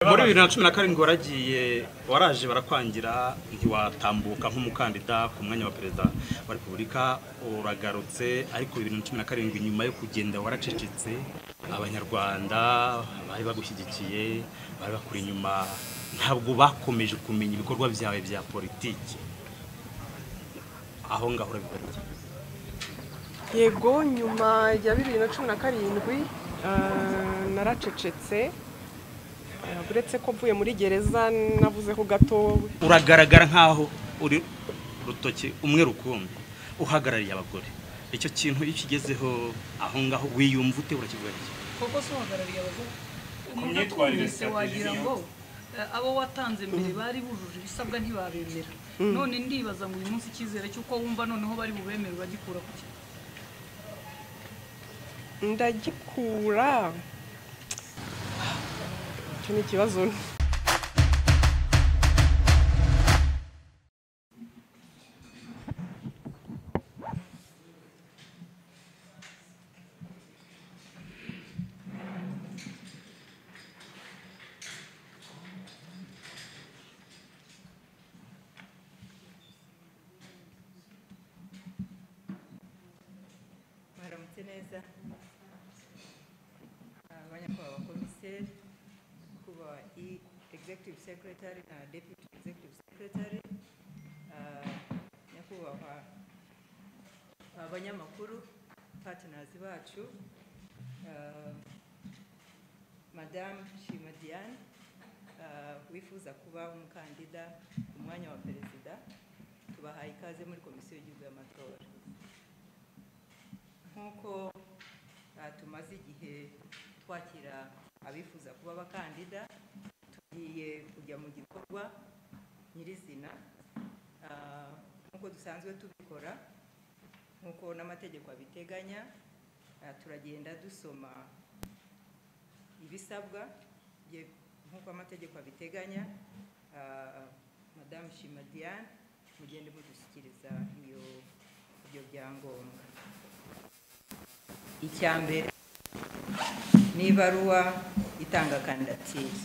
muri bibiri na cumi na karindwi waragiye waraje barakwangira ntiwatambuka nk'umukandida ku mwanya wa perezida wa repubulika uragarutse ariko bibiri na cumi na karindwi nyuma yo kugenda waracecetse abanyarwanda bari bagushyigikiye bari bakuri inyuma ntabwo bakomeje kumenya ibikorwa byawe bya politiki aho ngaho urabigarutse yego nyuma ya bibiri na cumi na karindwi eh, naracecetse eh, uretse ko mvuye muri gereza navuzeho gato uragaragara nk'aho uri rutoki umwe rukumbi uhagarariye abagore icyo kintu iyo ukigezeho aho ngaho wiyumva ute urakivuga iki koko si uhagarariye abagore umuntu myitwarire atumvise ya wagira televiziyo. ngo eh, abo watanze mbere bari bujuje ibisabwa ntibabemera none ndibaza ngo uyu munsi icyizere cy'uko wumva noneho bari bubemere uragikura ku ki ndagikura icyo ni ikibazo mwaramutse neza Ah, banyakubahwa komiseri kuba i executive secretary na deputy executive secretary Ah, nyakubahwa abanyamakuru partners bacu Ah, madamu shima diane ah, wifuza kuba umukandida ku mwanya wa perezida tubahaye ikaze muri komisiyo y'igihugu y'amatora nk'uko ah, tumaze igihe twakira abifuza kuba abakandida tugiye kujya mu gikorwa nyirizina Ah, nk'uko dusanzwe tubikora nk'uko n'amategeko abiteganya ah, turagenda dusoma ibisabwa bye- nk'uko amategeko abiteganya Ah, madamu shima diane mugende mudushyikiriza iyo ibyo byangombwa icya mbere ni ibaruwa itanga kandidatire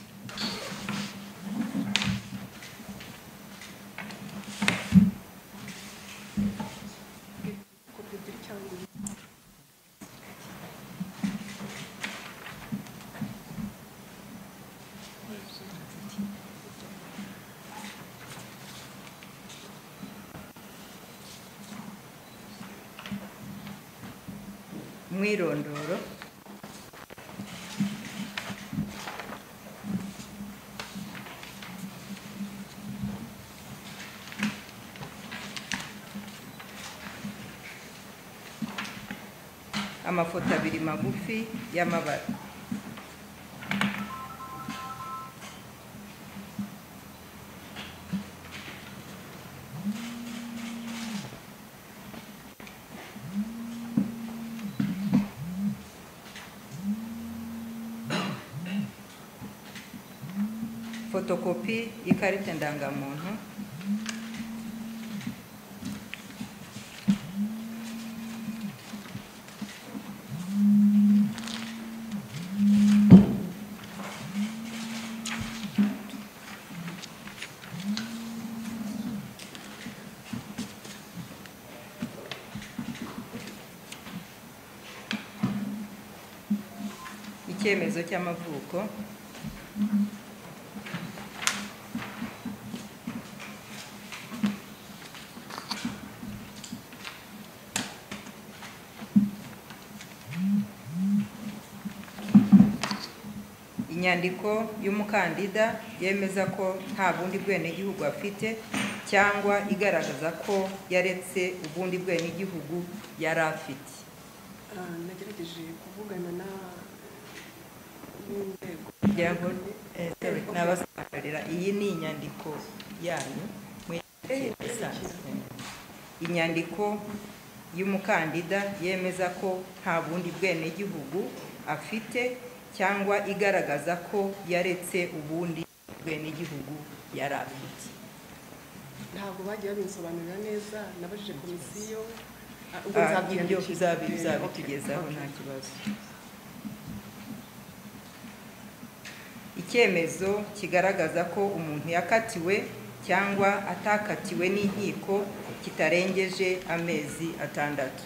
mwirondoro amafoto abiri magufi y'amabara fotokopi y'ikarita ndangamuntu icyemezo cy'amavuko inyandiko y'umukandida yemeza ko nta bundi bwenegihugu afite cyangwa igaragaza ko yaretse ubundi bwenegihugu yari afite nagerageje kuvugana na n'inzego kugira ngo eh, sorry, nabasobanurira iyi ni inyandiko yanyu Eh, mwiyandikira isanzwe. inyandiko y'umukandida yemeza ko nta bundi bwenegihugu afite cyangwa igaragaza ko yaretse ubundi bwenegihugu yari afite ntabwo bagiye babinsobanurira neza nabajije komisiyo Ah, ubwo Ah, ibyo nzabyiyandikisha. uzabi- Eh, okay, uzabitugezaho okay. nta kibazo icyemezo kigaragaza ko umuntu yakatiwe cyangwa atakatiwe n'inkiko kitarengeje amezi atandatu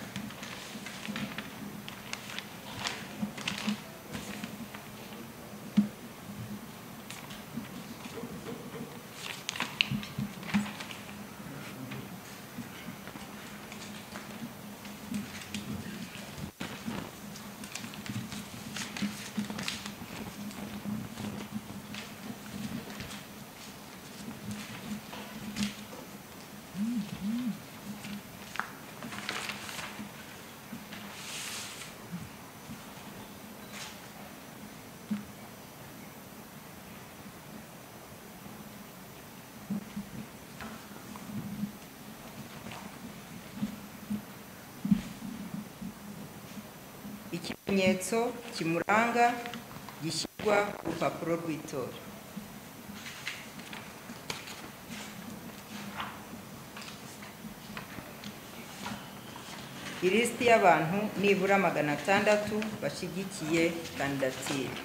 ikimenyetso kimuranga gishyirwa ku rupapuro rw'itora ilisiti y'abantu nibura magana atandatu bashyigikiye kandidatire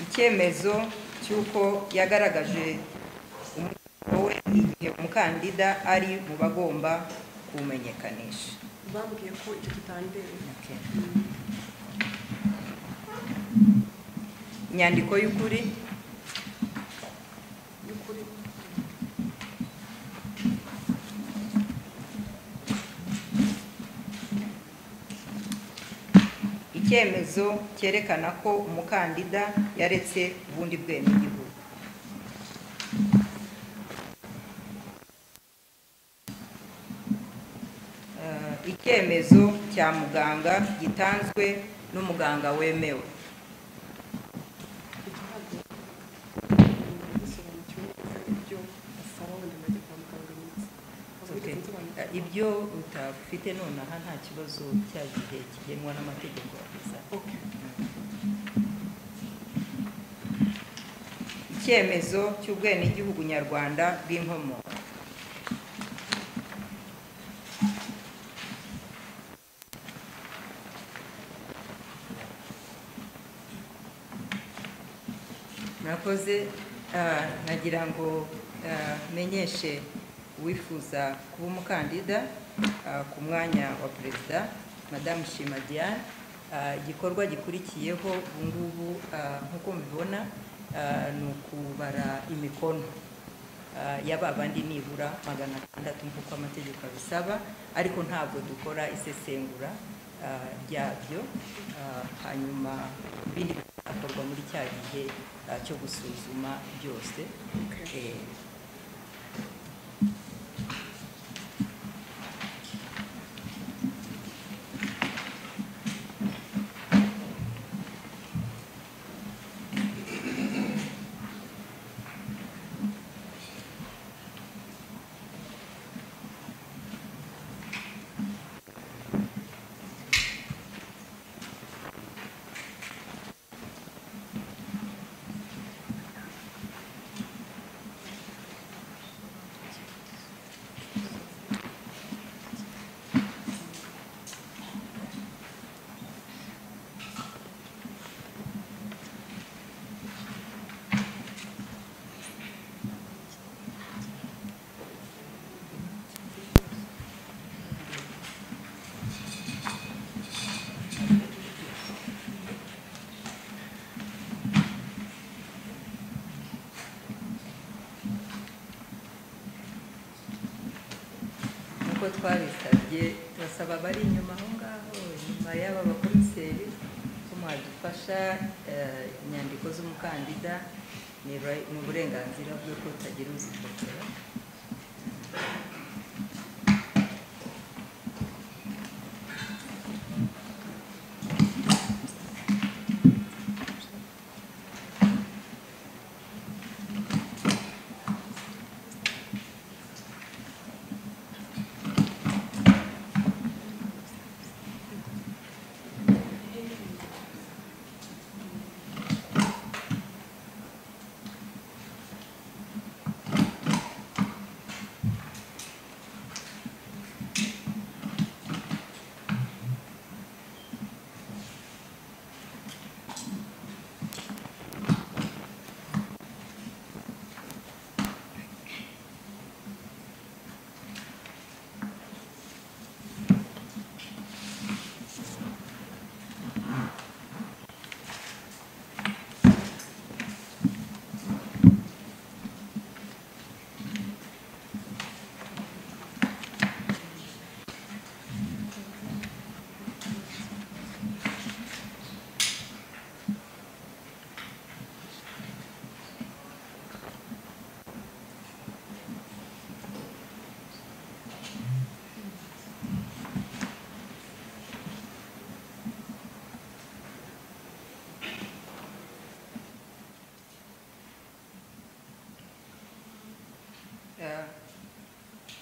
icyemezo cy'uko yagaragaje umurimo we igihe umukandida ari mu bagomba kuwumenyekanisha bambwiye ko icyo kitandera Okay. inyandiko y'ukuri y'ukuri icyemezo cyerekana ko umukandida yaretse ubundi bwenegihugu Eh, icyemezo cya muganga gitanzwe n'umuganga wemewe igihabwa gisobanukiwe neza ibyo asaba wenda ngo ajye kwa muganga iminsi Okay. ibyo utafite nonaha nta kibazo cya gihe kigenwa n'amategeko gusa icyemezo cy'ubwenegihugu nyarwanda bw'inkomoko murakoze Ah, nagira ngo ah, menyeshe uwifuza kuba umukandida ah, ku mwanya wa perezida madamu shima diane Ah, igikorwa gikurikiyeho ubu ngubu ah, nk'uko mubibona ah, ni ukubara imikono ah, ya ba bandi nibura magana atandatu nk'uko amategeko abisaba ariko ntabwo dukora isesengura ah, ryabyo Ah, hanyuma ibindi bizakorwa muri cya gihe ah, cyo gusuzuma byose Eh, nk'uko twabisabye turasaba abari inyuma aho ngaho inyuma y'aba bakomiseri ko mwadufasha eh, inyandiko z'umukandida ni ra- ni uburenganzira bwe ko utagira uzifotora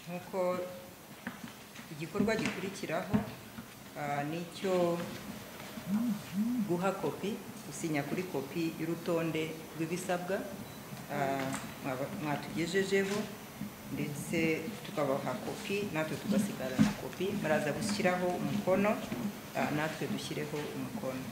nk'uko igikorwa gikurikiraho ah, ni icyo guha kopi gusinya kuri kopi y'urutonde rw'ibisabwa ah, mwaba- mwatugejejeho ndetse tukabaha kopi natwe tugasigara na kopi baraza gushyiraho umukono ah, natwe dushyireho umukono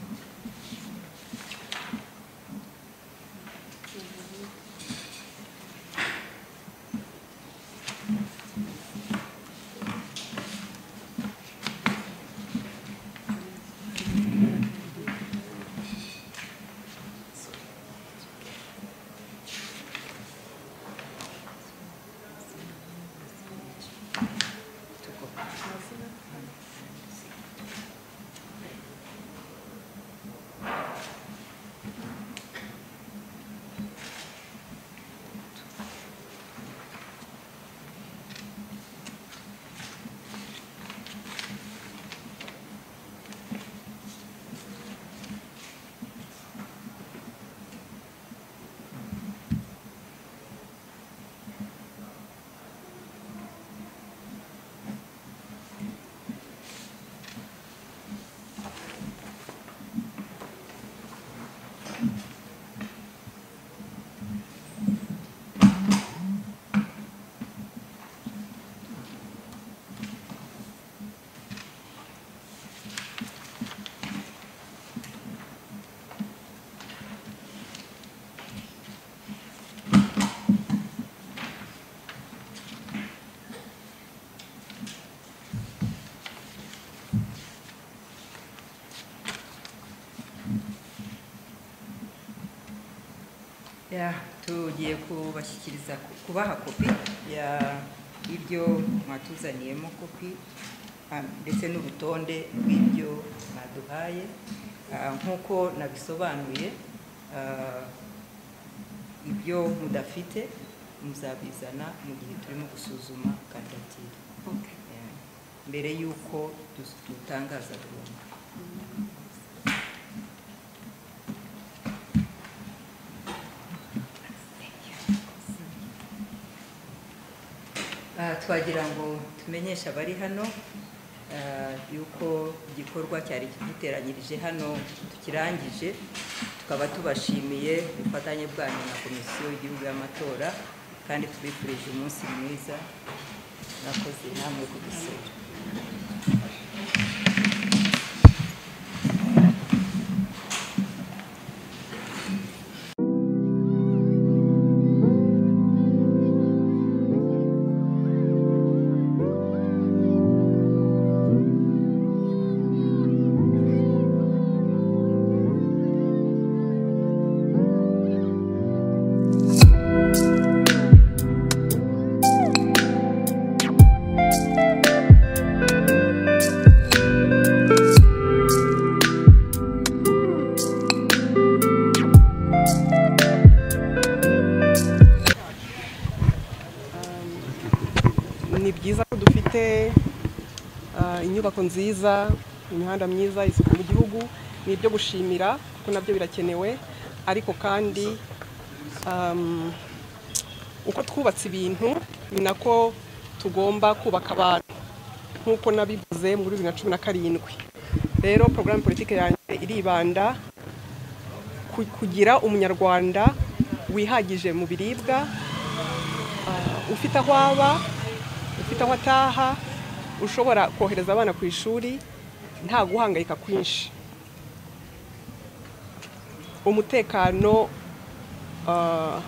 Ya, tugiye kubashyikiriza kubaha kopi ya ibyo mwatuzaniyemo kopi ah, ndetse n'urutonde rw'ibyo mwaduhaye Ah, nk'uko nabisobanuye ah, ibyo mudafite muzabizana mu gihe turimo gusuzuma kandidatire Ya, mbere y'uko dus- dutangaza burundu Ah, twagira ngo tumenyeshe abari hano ah, yuko igikorwa cyari kiduteranyirije hano tukirangije tukaba tubashimiye ubufatanye bwanyu na komisiyo y'igihugu y'amatora kandi tubifurije umunsi mwiza nakoze namwe kudusura ni byiza ko dufite ah, inyubako nziza imihanda myiza isuku mu gihugu ni ibyo gushimira kuko nabyo birakenewe ariko kandi um, uko twubatse ibintu ni nako tugomba kubaka abantu nk'uko nabivuze muri bibiri na cumi na karindwi rero porogaramu politiki yanjye iribanda ku- kugira umunyarwanda wihagije mu biribwa ah, ufite aho aba ufite aho ataha ushobora kohereza abana ku ishuri nta guhangayika kwinshi umutekano ah,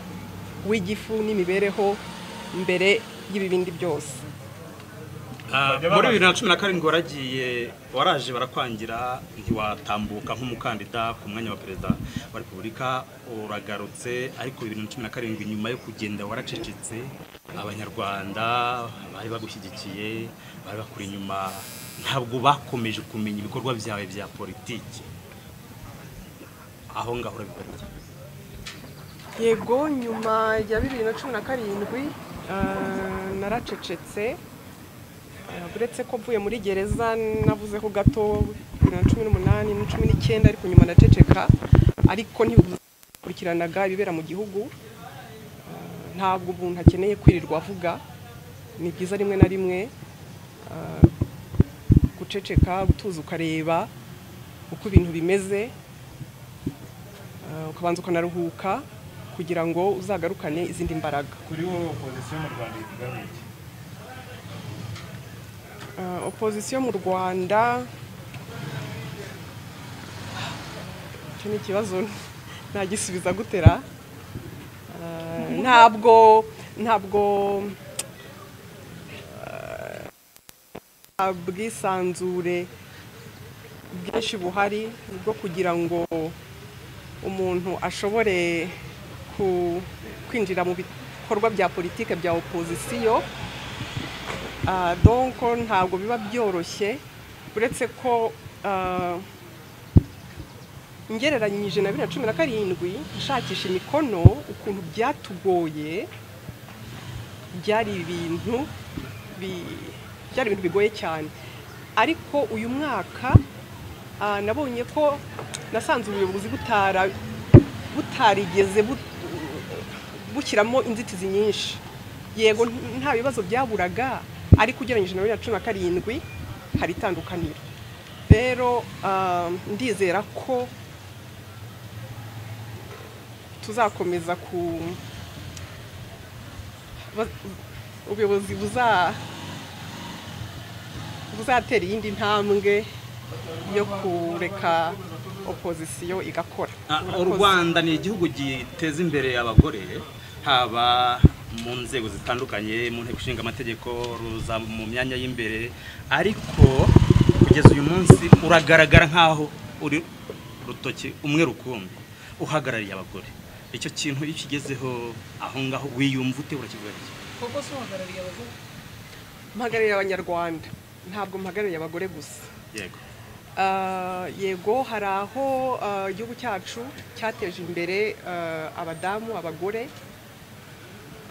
w'igifu n'imibereho mbere y'ibibindi byose Ah, muri bibiri na cumi na karindwi waragiye waraje barakwangira ntiwatambuka nk'umukandida ku mwanya wa perezida wa repubulika uragarutse ariko bibiri na cumi na karindwi nyuma yo kugenda waracecetse abanyarwanda bari bagushyigikiye bari bakuri inyuma ntabwo bakomeje kumenya ibikorwa byawe bya politiki aho ngaho urabigarutse yego nyuma ya bibiri na cumi na karindwi ah, naracecetse Ah, uretse ko mvuye muri gereza navuzeho gato bibiri na cumi n'umunani na cumi n'icyenda ariko nyuma ndaceceka ariko ntibukurikiranaga ibibera mu gihugu Ah, ntabwo umuntu akeneye kwirirwa avuga ni byiza rimwe na rimwe ah, guceceka gutuza ukareba uko ibintu bimeze ah, ukabanza ukanaruhuka kugira ngo uzagarukane izindi mbaraga kuri wowe opozisiyo mu rwanda ivuga iki Ah, opozisiyo mu rwanda icyo ni ikibazo nagisubiza gutera Ah, ntabwo ntabwo ah, bwisanzure bwinshi buhari bwo kugira ngo umuntu ashobore ku- kwinjira mu bikorwa bya politike bya opozisiyo Ah, donc ntabwo biba byoroshye uretse ko ah, ngereranyije na bibiri na cumi na karindwi nshakisha imikono ukuntu byatugoye byari ibintu bi- byari ibintu bigoye cyane ariko uyu mwaka ah, nabonye ko nasanze ubuyobozi butara butarigeze bu- bushyiramo inzitizi nyinshi yego n- nta bibazo byaburaga ariko ugereranyije na bibiri na cumi na karindwi hari itandukaniro rero ah, ndizera ko tuzakomeza ku ba- ubuyobozi buza buzatera iyindi ntambwe yo kureka opozisiyo igakora Ah, u Murakoze. rwanda ni igihugu giteza imbere abagore haba mu nzego zitandukanye mu nteko ishinga amategeko ruza mu myanya y'imbere ariko kugeza uyu munsi uragaragara nk'aho uri rutoki umwe rukumbi uhagarariye abagore icyo kintu iyo ukigezeho aho ngaho wiyumva ute urakivuga iki koko se uhagarariye abagore mpagarariye abanyarwanda ntabwo mpagarariye abagore gusa yego Ah, yego hari aho ah, igihugu cyacu cyateje imbere ah, abadamu abagore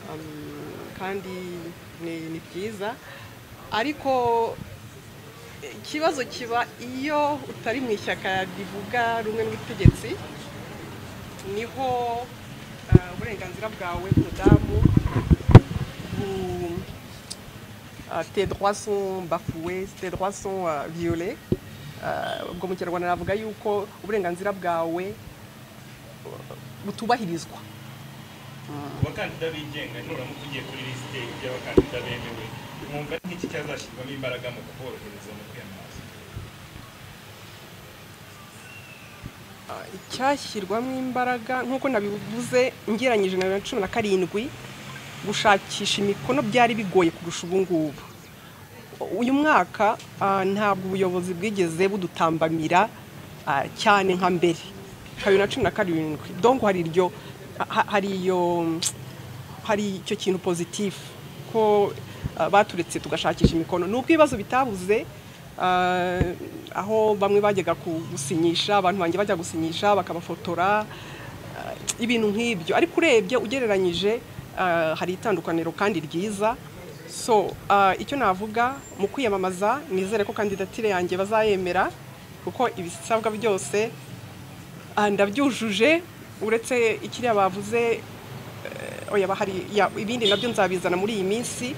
Um, kandi ni ni byiza ariko ikibazo kiba iyo utari mu ishyaka rivuga rumwe n'ubutegetsi niho ah, uburenganzira bwawe umudamu bu- Ah, tes droits sont bafoués, tes droits sont euh, violés. Euh, ubwo mu kinyarwanda navuga yuko uburenganzira bwawe uh, butubahirizwa abakandida bigenga nuramuka ugiye kuri lisite y'abakandida bemewe mwumva ari nk'iki cyazashyirwamo imbaraga mu kuborohereza mu kwiyamamaza Ah, icyashyirwamo imbaraga nk'uko nabivuze ngereranyije na bibiri na cumi na karindwi gushakisha imikono byari bigoye kurusha ubu ngubu uyu mwaka ah, ntabwo ubuyobozi bwigeze budutambamira ah, cyane nka mbere nka bibiri na cumi na karindwi donko hari iryo ha- hari iyo hari icyo kintu pozitifu ko ah, baturetse tugashakisha imikono nubwo ibibazo bitabuze ah, aho bamwe bajyaga ku- gusinyisha abantu banjye bajya gusinyisha bakabafotora ah, ibintu nk'ibyo ariko urebye ugereranyije ah, hari itandukaniro kandi ryiza so ah, icyo navuga mu kwiyamamaza nizere ko kandidatire yanjye bazayemera kuko ibisabwa byose ah, ndabyujuje uretse ikiriya bavuze oya bahari ya- ibindi nabyo nzabizana muri iyi minsi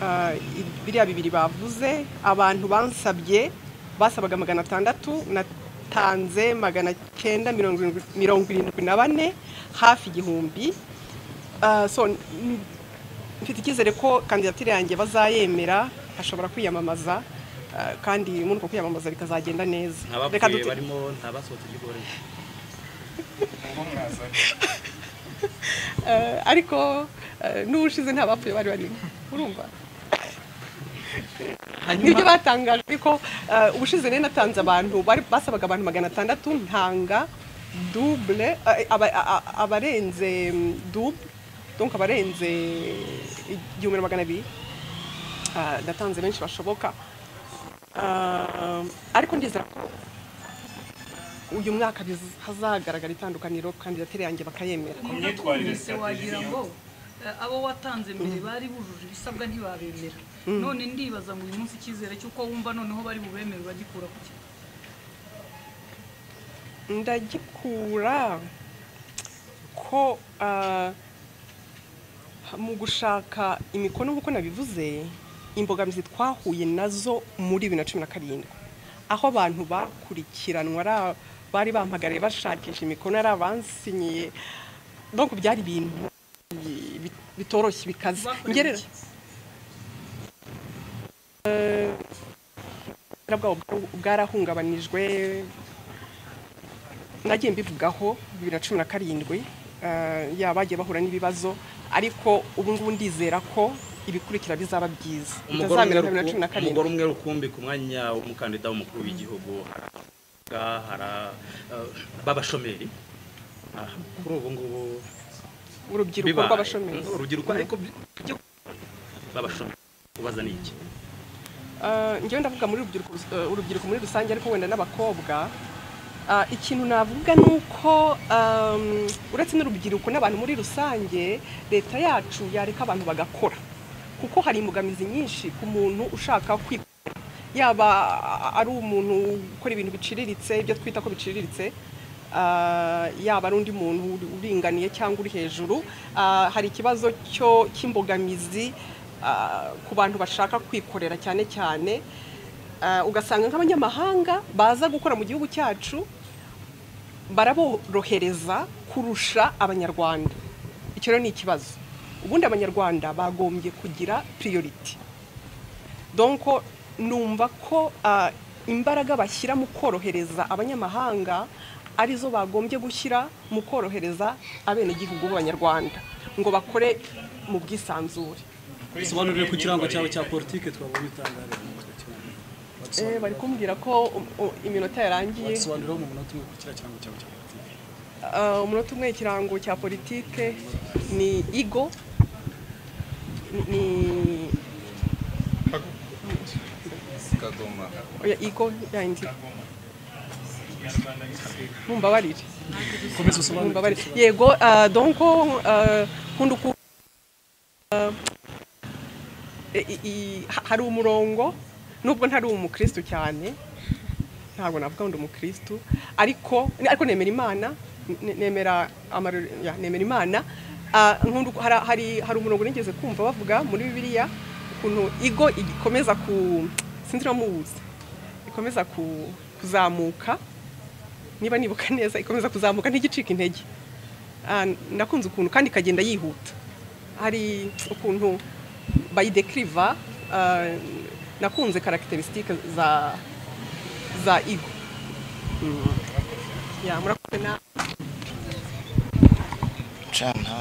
Ah, i- biriya bibiri bavuze abantu bansabye basabaga magana atandatu natanze magana cyenda mirongo irindwi- mirongo irindwi na bane hafi igihumbi Ah, so n- n- mfite icyizere ko kandidatire yanjye bazayemera ashobora kwiyamamaza ah, kandi muri uko kwiyamamaza bikazagenda neza Reka nk'abapfuye dute- barimo ntabasohotse by'igoranye mwumva mwazaga Eh, ariko eh, n'ubushize nta bapfuye bari barimo urumva nibyo batangaje ariko eh, ubushize rero natanze abantu bari- basabaga abantu magana atandatu ntanga dubule eh, aba- a- a- abarenze dubule donc abarenze igihumbi na magana abiri Ah, natanze benshi bashoboka Ah, ariko ndizera ko uyu mwaka biza- hazagaragara itandukaniro kandidatire yanjye bakayemera Ku myitwarire Mwese wagira ngo eh, abo watanze mbere bari bujuje ibisabwa ntibabemera none ndibaza ngo uyu munsi icyizere cy'uko wumva noneho bari bubemere bagikura ku ki ndagikura ko ah, mu gushaka imikono nk'uko nabivuze imbogamizi twahuye nazo muri bibiri na cumi na karindwi aho abantu bakurikiranwa ari- bari bampagariye bashakisha imikono ari abansinyiye donc byari ibintu bi- bi- bitoroshye bikaze Bakorewe ngerera iki? ubutabera bwabo bwa- bwarahungabanijwe nagiye mbivugaho bibiri na cumi na karindwi eh, yaba bagiye bahura n'ibibazo ariko ubu ngubu ndizera ko ibikurikira bizaba byiza umugore umwe bitazamera nka bibiri na cumi na rukumbi- umugore karindwi umwe rukumbi ku mwanya w'umukandida w'umukuru w'igihugu haraga hara eh, b'abashomeri Ah, kuri ubu ngubu urubyiruko bibaye. rw'abashomeri urubyiruko ariko bi- byo- b'abashomeri ubaza ni iki Eh, njyewe ndavuga muri urubyiruko eh, urubyiruko muri rusange ariko wenda n'abakobwa Ah, ikintu navuga ni uko ehm, uretse n'urubyiruko n'abantu muri rusange leta yacu yareka abantu bagakora kuko hari imbogamizi nyinshi ku muntu ushaka kwikorera yaba ari umuntu ukora ibintu biciriritse ibyo twita ko biciriritse ah, yaba ari undi muntu uri- uringaniye cyangwa uri hejuru Ah, hari ikibazo cyo cy'imbogamizi ah, ku bantu bashaka kwikorera cyane cyane Ah, ugasanga nk'abanyamahanga baza gukora mu gihugu cyacu baraborohereza kurusha abanyarwanda icyo rero ni ikibazo ubundi abanyarwanda bagombye kugira priority donko numva ko ah, imbaraga bashyira mu korohereza abanyamahanga arizo bagombye gushyira mu korohereza abenegihugu b'abanyarwanda ngo bakore mu bwisanzure usobanurire ku kirango cyawe cya politiki twabonye utangariye Eh, bari kumbwira ko um, um, iminota yarangiye wadusobanuriraho mu munota umwe ku kiriya kirango cyawe cya politiki Uh, umunota umwe ikirango cya politike ni igo ni- ni kagoma oya igo yandi mumbabarire komeza usobanurire mumbabarire yego uh, donc uh, nkunda uku uh, i- i- i- ha- hari umurongo nubwo ntari umukristu cyane ntabwo navuga ndi umukristu ariko ariko nemera imana ne- nemera amarore- ya, nemera imana Ah, nkunda uko- hari- hari hari umurongo nigeze kumva bavuga muri bibiliya ukuntu igo ikomeza ku sinzi iramubuze ikomeza ku- kuzamuka niba nibuka neza ikomeza kuzamuka ntigicika intege Ah, ndakunze ukuntu kandi ikagenda yihuta hari ukuntu bayidekiriva ah, nakunze karagiterisitike za za igo ya murakoze na cana